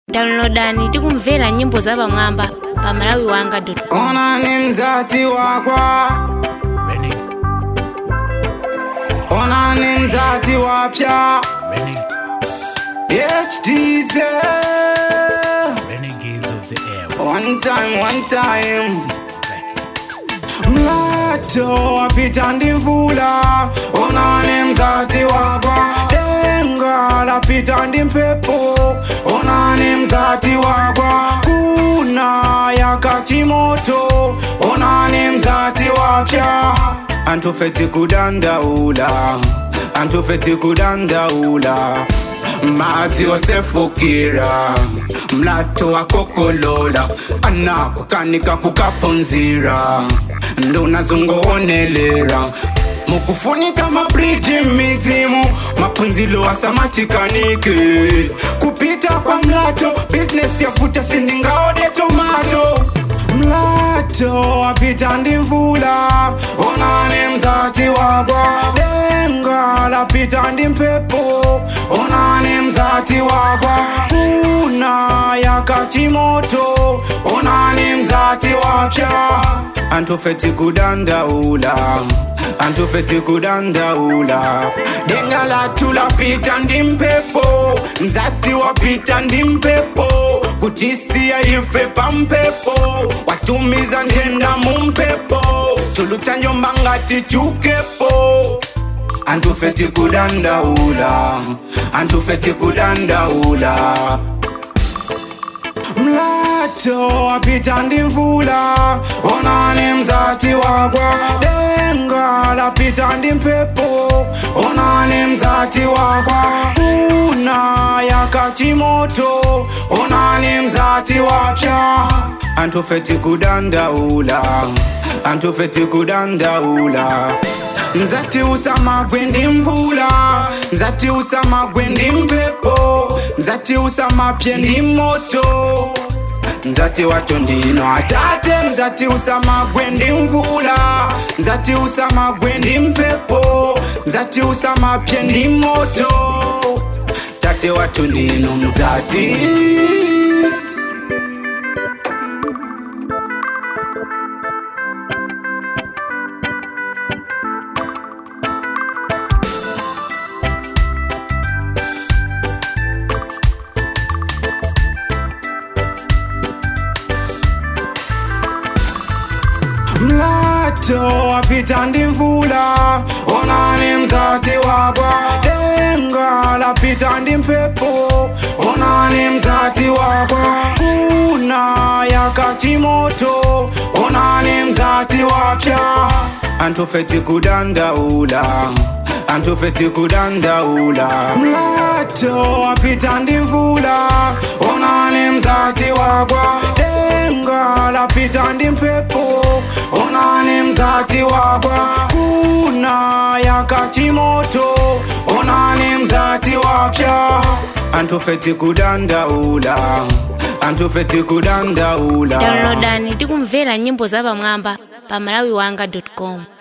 downloadani tikumvera nyimbo zapamwamba pa malawi wanga ona ni mzati wakwa ona ni mzati wapya HTZ Renegades of the air. one time one time Sick records. mlato wapita ndi mvula ona ni mzati wakwa denga lapita ndi mpepo ona ni mzati wakwa kuna yakachimoto ona ni mzati wapya antufeti kudandaula antufeti kudandaula madzi osefukira mlato wakokolola anakukanika kukapunzira ndunazungoonelera mukufunika mabriji mizimu mapunzilo asamachikanike kupita kwa mlato bizinesi yafuta sindingaode tomato mlato apita ndi mvula onani mzati wakwa denga lapita ndi mpepo onani mzati wakwa kuna yakachimoto onani mzati wapya antufeti kudandaula antufeti kudandaula denga latu lapita ndi mpepo mzati wapita ndi mpepo kutisia ife pa mpepo watumiza ntenda mu mpepo chulutsa njomba ngati chukepo antufeti kudandaula antufeti kudandaula mlato apita ndi mvula onani mzati wakwa denga lapita ndi mpepo onani mzati wakwa kuna yakachimoto onani mzati wapya antufeti kudandaula antufeti kudandaula nzati usamagwe ndi mvula nzati usamagwe ndi mpepo nzati usamapye ndi moto nzati wato ndino atate nzati usamagwe ndi mvula nzati usamagwe ndi mpepo nzati usamapye ndi moto tate wato ndino mzati mlato apita ndi mvula onani mzati wakwa denga lapita ndi mpepo onani mzati wakwa kuna yakachimoto onani mzati wapya antufeti kudandaula antufeti kudandaula mlato apita ndi mvula onani mzati wakwa denga lapita ndi mpepo onani mzati wakwa kuna yakachimoto onani mzati wapya antufeti kudandaula antufeti kudandaula downloadani tikumvera nyimbo zapamwamba pa malawi wanga com